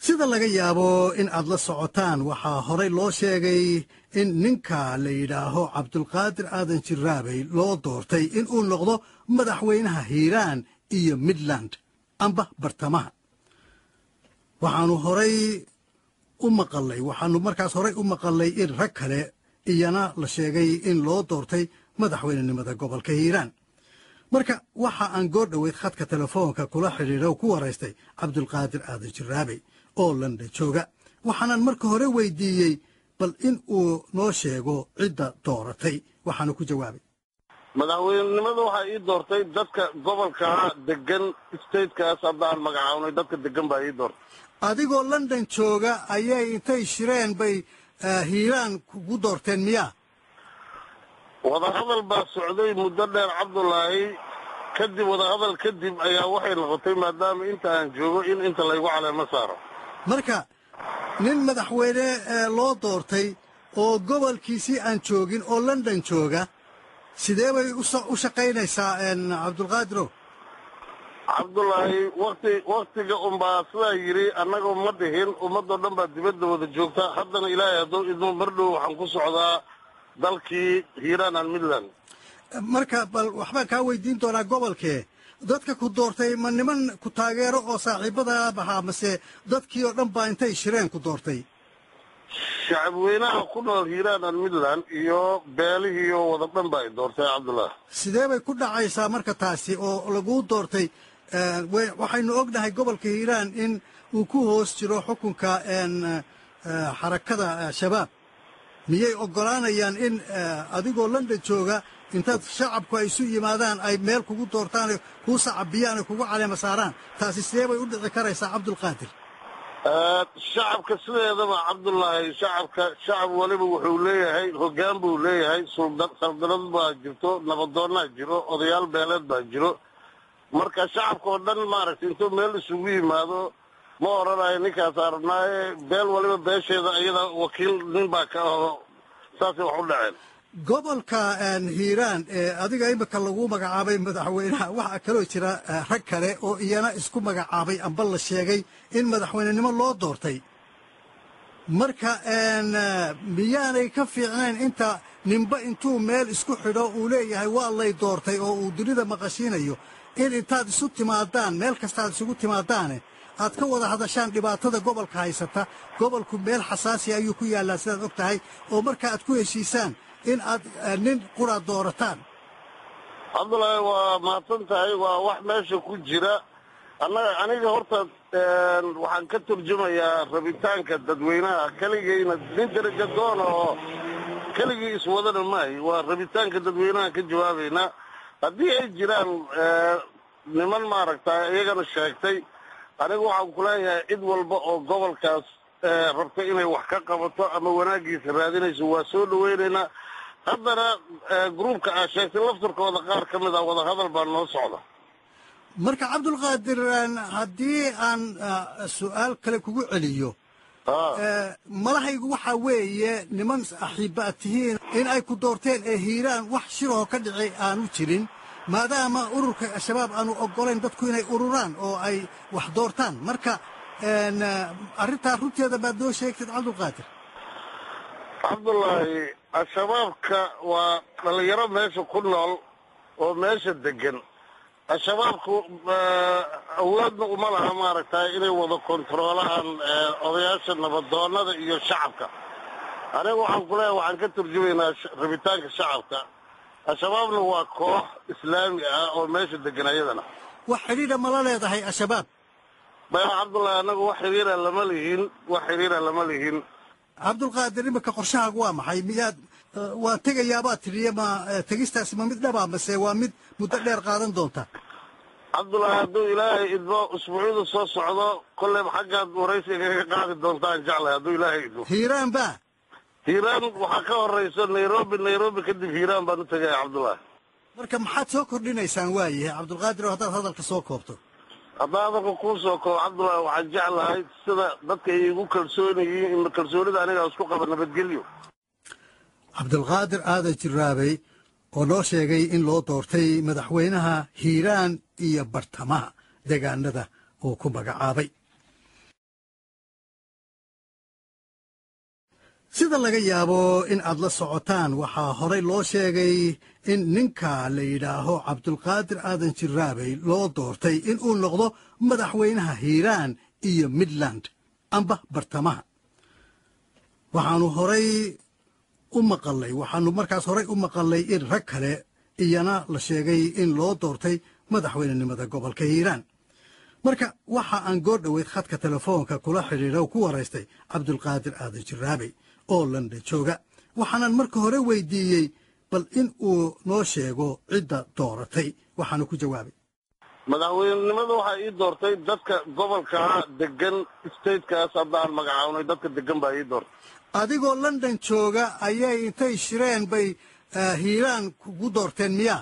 sida laga yaabo in aad la socotaan waxaa horey loo sheegay in ninka la yidhaaho cabdulqaadir aadan jiraabey loo doortay in uu noqdo madaxweynaha hiiraan iyo midland amba bartamaha waxaanu horay u maqalay waxaanu markaas horay u maqalay in rag kale iyana la sheegay in loo doortay madaxweynenimada gobolka hiiraan marka waxa aan goor dhoweyd khadka telefoonka kula xidhiidha ku waraystay cabdulqaadir aadan jiraabey oo london jooga waxaanan marka hore weydiiyey bal in uu noo sheego cidda dooratay waxaana ku jawaabay madaxweynenimada waxaa ii doortay dadka gobolka degan statekaas haddaan magacaabnay dadka degan baa ii doortay adigoo london jooga ayay intay shireen bay hiiraan kugu doorteen miyaa wadahadal baa socday muddo dheer cabdulaahi kadib wadahadal kadib ayaa waxay noqotay maadaama inta aan joogo in inta laygu caleemo saaro marka nin madaxweyne loo doortay oo gobolkiisii aan joogin oo london jooga sidee bay u shaqaynaysaa cabdulqaadirow cabdulaahi wakti waktiga unbaa sidaa yidhi annaga ma dhihin ummadoo dhan baa dibadda wada joogta haddana ilaahay hadduu idmo mar dhow waxaan ku socdaa dalkii hiiraan an midland marka bal waxbaan kaa weydiin doonaa gobolkee dadka ku doortay ma niman ku taageero oo saaxiibada bahaa mase dadkii oo dhan baa intay shireen ku doortay shacabweynaha ku nool hiiraan an midland iyo beelihii oo wada dhan baa i doortay cabdulaahi sidee bay ku dhacaysaa marka taasi oo laguu doortay waxaynu ognahay gobolka hiiraan in uu ku hoos jiro xukunka xarakada shabaab miyay oggolaanayaan in adigoo london jooga intaad shacabku ay isu yimaadaan ay meel kugu doortaan kuu sacabiyaan ay kugu caleema saaraan taasi sidee bay u dhici karaysaa cabdulqaadir shacabka sideedaba cabdulaahi shacabka shacab waliba wuxuu leeyahay hoggaan buu leeyahay saldanad baa jirto nabadoonnaa jiro odayaal beeleed baa jiro marka shacabka oo dhan maaragtay intuu meel isugu yimaado ma odhanayo ninkaas arabnaaye beel waliba beesheeda iyada wakiil nin baa ka aho saasay wax u dhaceen gobolka hiiraan ee adiga imika lagu magacaabay madaxweynaha waxaa kaloo jira rag kale oo iyana isku magacaabay amba la sheegay in madaxweynenimo loo doortay marka miyaanay ka fiicnayn inta ninba intuu meel isku xidho uu leeyahay waa lay doortay oo uu dunida maqashiinayo in intaad isu timaadaan meel kastaad isugu timaadaane aad ka wada hadashaan dhibaatada gobolka haysata gobolku meel xasaasi ayuu ku yaallaa sidaad og tahay oo marka aad ku heshiisaan in aad nin quraad doorataan cabdulaahi waa mahadsan tahay waa wax meesha ku jira annaga aniga horta waxaan ka turjumayaa rabitaanka dadweynaha keligayna nin daraja doona oo keligii iswadana maahi waa rabitaanka dadweynaha ka jawaabaynaa haddii ay jiraan niman maaragta iyagana sheegtay anigu waxaan ku leeyahay cid walba oo gobolkaas rabta inay wax ka qabato ama wanaaggiisa raadinayso waa soo dhawaynaynaa haddana gruubka aa sheegtay lafturkooda qaar ka mid ah wadahadal baa noo socda marka cabdulqaadir haddii aan su'aal kale kugu celiyo malahaygu waxaa weeye niman axiibba ad tihiin in ay ku doorteen ee hiiraan wax shirahoo ka dhici aanu jirin maadaama ururka al-shabaab aanu oggolayn dadku inay ururaan oo ay wax doortaan marka arrintaa runteeda baad noo sheegtid cabdulqaadir cabdulaahi al-shabaabka waa dhallinyaro meesha ku nool oo meesha degan al-shabaabku awoodna uma laha maaragtay inay wada kontaroolaan odayaasha nabadoonnada iyo shacabka aniga waxaan ku leeyahay waxaan ka turjumaynaa rabitaanka shacabka al-shabaabna waa koox islaami ah oo meesha degan ayadana wax xidhiidha mala leedahay al-shabaab maya cabdullaahi annagu wax xiriira lama lihin wax xiriira lama lihin cabdulqaadir imika qorshahaagu waa maxay miyaad waan tegayaabaad tidhiye ma tegistaasi ma mid dhabaa mase waa mid muddo dheer qaadan doonta cabdullaahi hadduu ilaahay idmo usbuucyada soo socdo kolleyba xaggaad waraysiga ka qaadi doontaan jeclahay hadduu ilaahay idmo hiiraan ba hiiraan waxaa ka horayso nairobi nairobi kadib hiiraan baan u tegaya cabdullaahi marka maxaad soo kordhinaysaan waayahay cabdulqaadir oo haddaad hadalka soo koobto haddaa hadalka kuu soo koobo cabdullaahi waxaan jeclahay sida dadka ay igu kalsoonayiin kalsoonida anigaa isku qaba nabadgelyo cabdulqaadir aadan jiraabey oo noo sheegay in loo doortay madaxweynaha hiiraan iyo bartamaha deegaanada uu ku magacaabay sida laga yaabo in aad la socotaan waxaa horay loo sheegay in ninka la yidhaaho cabdulqaadir aadan jiraabey loo doortay in uu noqdo madaxweynaha hiiraan iyo midland amba bartamaha waxaanu horay u maqalay waxaanu markaas horay u maqalay in rag kale iyana la sheegay in loo doortay madaxweynenimada gobolka hiiraan marka waxa aan goor dhoweyd khadka telefoonka kula xidhiidha ku waraystay cabdulqaadir aadan jiraabey oo london jooga waxaanan marka hore weydiiyey bal in uu noo sheego cidda dooratay waxaanu ku jawaabay madaxweynenimada waxaa ii doortay dadka gobolka degan statekaas haddaan magacaabnay dadka degan baa ii doortay adigoo london jooga ayay intay shireen bay hiiraan kugu doorteen miyaa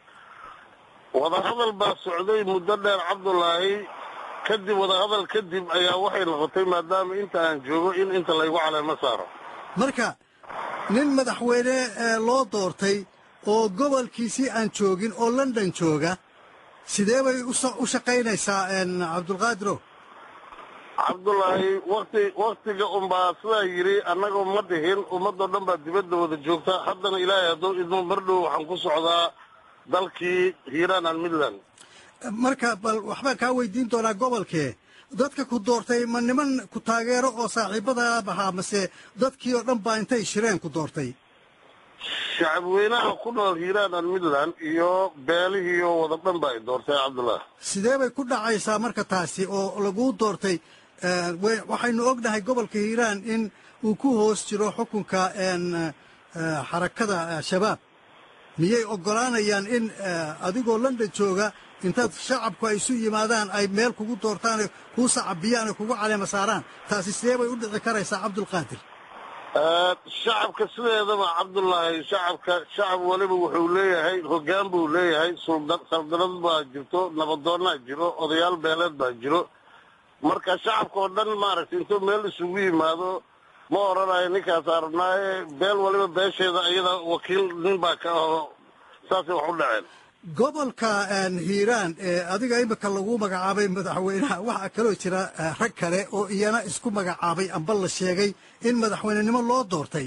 wadahadal baa socday muddo dheer cabdulaahi kadib wadahadal kadib ayaa waxay noqotay maadaama inta aan joogo in inta laygu caleemo saaro marka nin madaxweyne loo doortay oo gobolkiisii aan joogin oo london jooga sidee bay u shaqaynaysaa cabdulqaadiro cabdulaahi wakti waktiga unbaa sidaa yidhi annagoo ma dhihin ummadoo dhan baa dibadda wada joogta haddana ilaahay hadduu idmo mardhow waxaan ku socdaa dalkii hiiraan an midland marka bal waxbaan kaa weydiin doonaa gobolkee dadka ku doortay ma niman ku taageero oo saaxiibadaa ahaa mase dadkii oo dhan baa intay shireen ku doortay shacabweynaha ku nool hiiraan an midland iyo beelihii oo wada dhan baa i doortay cabdulaahi sidee bay ku dhacaysaa marka taasi oo laguu doortay waxaynu ognahay gobolka hiiraan in uu ku hoos jiro xukunka xarakada shabaab miyay oggolaanayaan in adigoo london jooga intaad shacabku ay isu yimaadaan ay meel kugu doortaan kuu sacabiyaan oo kugu caleema saaraan taasi sidee bay u dhici karaysaa cabdulqaadir shacabka sideedaba cabdulaahi shacabka shacab waliba wuxuu leeyahay hoggaan buu leeyahay saldanad baa jirto nabadoonnaa jiro odayaal beeleed baa jiro marka shacabka oo dhan maaragtay intuu meel isugu yimaado ma odhanayo ninkaas arabnaaye beel waliba beesheeda iyada wakiil nin baa ka aho saasay wax u dhaceen gobolka hiiraan ee adiga imika lagu magacaabay madaxweynaha waxaa kaloo jira rag kale oo iyana isku magacaabay amba la sheegay in madaxweynenimo loo doortay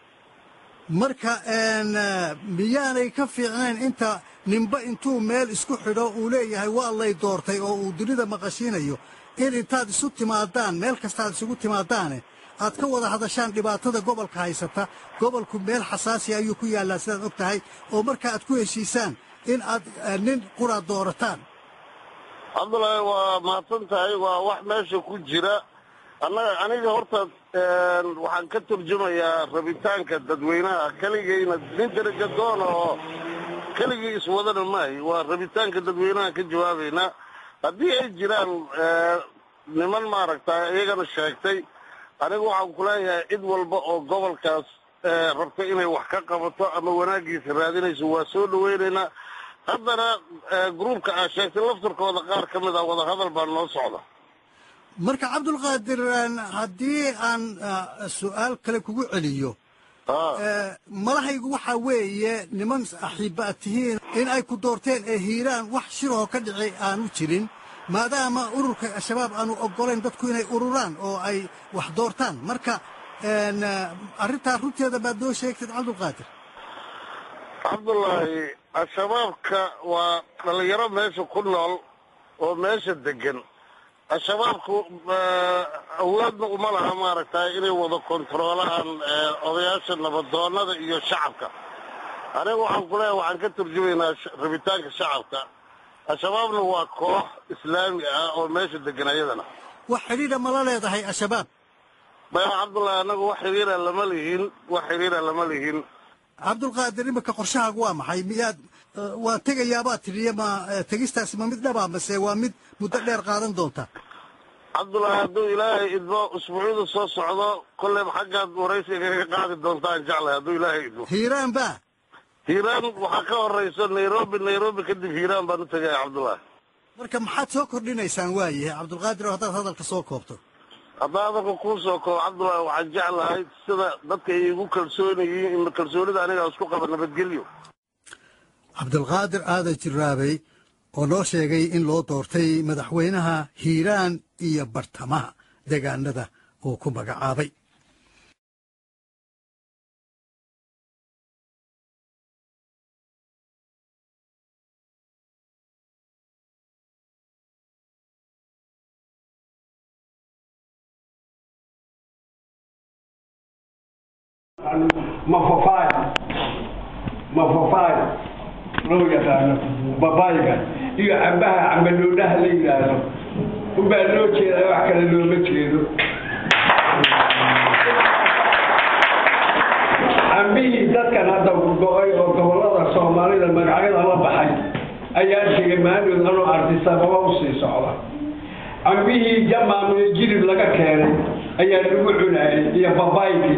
marka miyaanay ka fiicnayn inta ninba intuu meel isku xidho uu leeyahay waa lay doortay oo uu dunida maqashiinayo in intaad isu timaadaan meel kastaad isugu timaadaane aad ka wada hadashaan dhibaatada gobolka haysata gobolku meel xasaasi ayuu ku yaallaa sidaad og tahay oo marka aad ku heshiisaan in aad nin qura doorataan cabdulaahi waa mahadsan tahay waa wax meesha ku jira annaga aniga horta waxaan ka turjumayaa rabitaanka dadweynaha keligayna nin darajadoona oo keligii iswadana maahi waa rabitaanka dadweynaha ka jawaabaynaa haddii ay jiraan niman maaragta iyagana sheegtay anigu waxaan ku leeyahay cid walba oo gobolkaas rabta inay wax ka qabato ama wanaaggiisa raadinayso waa soo dhawaynaynaa haddana gruubka aa sheegtay laftarkooda qaar ka mid ah wadahadal baa noo socda marka cabdulqaadir haddii aan su'aal kale kugu celiyo malahaygu waxaa weeye niman axiibba ad tihiin in ay ku doorteen ee hiiraan wax shirahoo ka dhici aanu jirin maadaama ururka al-shabaab aanu oggolayn dadku inay ururaan oo ay wax doortaan marka arrintaa runteeda baad noo sheegtid cabdulqaadir cabdulaahi al-shabaabka waa dhallinyaro meesha ku nool oo meesha degan al-shabaabku awoodna uma laha maaragtay inay wada kontaroolaan odayaasha nabadoonnada iyo shacabka aniga waxaan ku leeyahay waxaan ka turjumaynaa rabitaanka shacabka al-shabaabna waa koox islaami ah oo meesha degan ayadana wax xidhiidha mala leedahay al-shabaab maya cabdullaahi annagu wax xidhiira lama lihin wax xidhiira lama lihin cabdulqaadir imika qorshahaagu waa maxay miyaad waa tegayaabaad tidhiya ma tegistaasi ma mid dhabaa mase waa mid muddo dheer qaadan doonta cabdullaahi hadduu ilaahay idmo usbuucyada soo socdo kolleyba xaggaad waraysiga ka qaadi doontaan jeclahay hadduu ilaahay idmo hiiraan ba hiiraan waxaa ka horayso nairobi nairobi kadib hiiraan baan u tegaya cabdullaahi marka maxaad soo kordhinaysaan waayahay cabdulqaadir oo haddaad hadalka soo koobto haddaa adalka kuu soo koobo cabdullaahi waxaan jeclahay sida dadka ay igu kalsooniyiin kalsoonida aniga isku qaba nabadgelyo cabdulqaadir aadan jiraabey oo noo sheegay in loo doortay madaxweynaha hiiraan iyo bartamaha deegaanada uu ku magacaabay mafafaay mafafaay loo yaqaano babayga iyo cambaha cambadoodhaha la yidhaahdo unbaa loo jeedaa wax kale looma jeedo cambihii dadkan hadda go-ay oo gobollada soomaalida magacyada la baxay ayaa tegay maanood anoo arti sababa usii socda cambihii jamaam iyo jilib laga keenay ayaa lagu cunayay iyo babaygi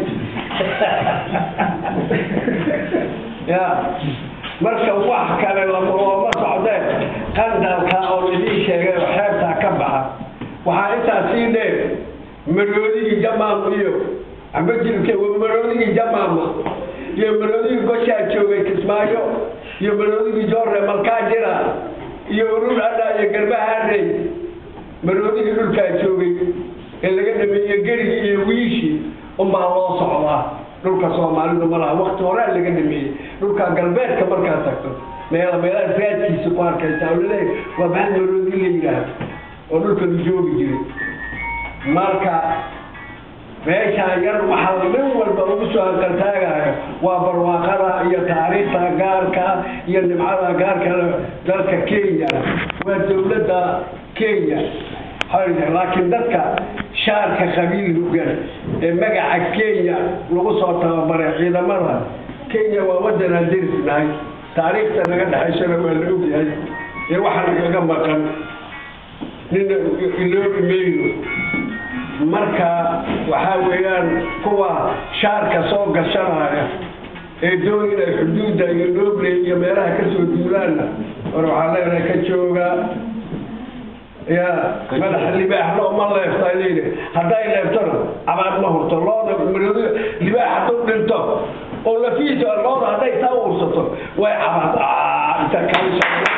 ya marka wax kale looma socdeen qandalka oo idii sheegay oo xeebtaa ka baxa waxaa intaa sii dheer maroodigii jamaam iyo amba jilibke maroodigii jamaama iyo maroodigii goshaa joogay kismaayo iyo maroodigii joorre malkaajira iyo urur adha iyo garbahaarey maroodigii dhulkaa joogay ee laga dhameeyey gerigii iyo wiishii unbaa loo socdaa dhulka soomaalidu ma laha wakti horaa laga dhameeyey dhulka galbeedka markaad tagto meela meelaha raadkiisa ku arkaysa oo laleeyahay waa maxal maroodi la yidhaahdo oo dhulka la joogi jiray marka meeshaa yar waxaa nin walba ugu soo hanqaltaagayo waa barwaaqada iyo taariikhda gaarka iyo nimcada gaarka dalka kenya waa dowladda kenya laakiin dadka shaarka qabiil hogan ee magaca kenya lagu soo tababaray ciidamada kenya waa wadanaan derisnahay taariikhta naga dhexaysana waa la ogyahay ee waxaa nagaga maqan nina iloobi mayno marka waxaa weeyaan kuwa shaarka soo gashanaya ee doon inay xuduudda iyo nooble iyo meelaha kasoo duulaanna war waxaa leenahay ka jooga ya madax libaax loo ma leefta layidhi hadday leeftona cabaad ma hurto looda maroodi libaax hadduu dhinto oo lafiisa looda hadday saa ursato way cabaad inta kalisha